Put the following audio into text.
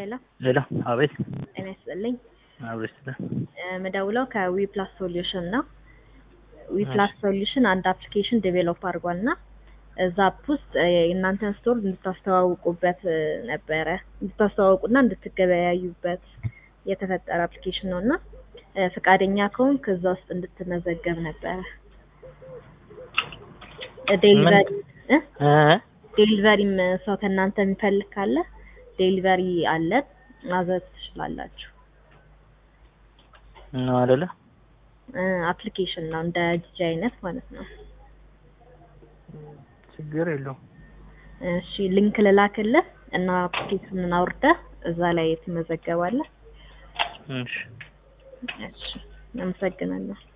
ሄሎ ሌላ አቤት ጤና ይስጥልኝ። አብሬስ ምደውለው ከዊ ፕላስ ሶሉሽን ነው። ዊ ፕላስ ሶሉሽን አንድ አፕሊኬሽን ዴቬሎፕ አድርጓል እና እዛ አፕ ውስጥ የእናንተን ስቶር እንድታስተዋውቁበት ነበረ እንድታስተዋውቁና እንድትገበያዩበት የተፈጠረ አፕሊኬሽን ነው እና ፈቃደኛ ከሆንክ እዛ ውስጥ እንድትመዘገብ ነበረ። ዴሊቨሪ ዴሊቨሪም ሰው ከእናንተ የሚፈልግ ካለ ዴሊቨሪ አለ ማዘዝ ትችላላችሁ። ነው አይደለ? አፕሊኬሽን ነው እንደ ዲጂ አይነት ማለት ነው። ችግር የለውም። እሺ ሊንክ ልላክልህ እና አፕሊኬሽኑን አውርደህ እዛ ላይ ትመዘገባለህ። እሺ እሺ አመሰግናለሁ።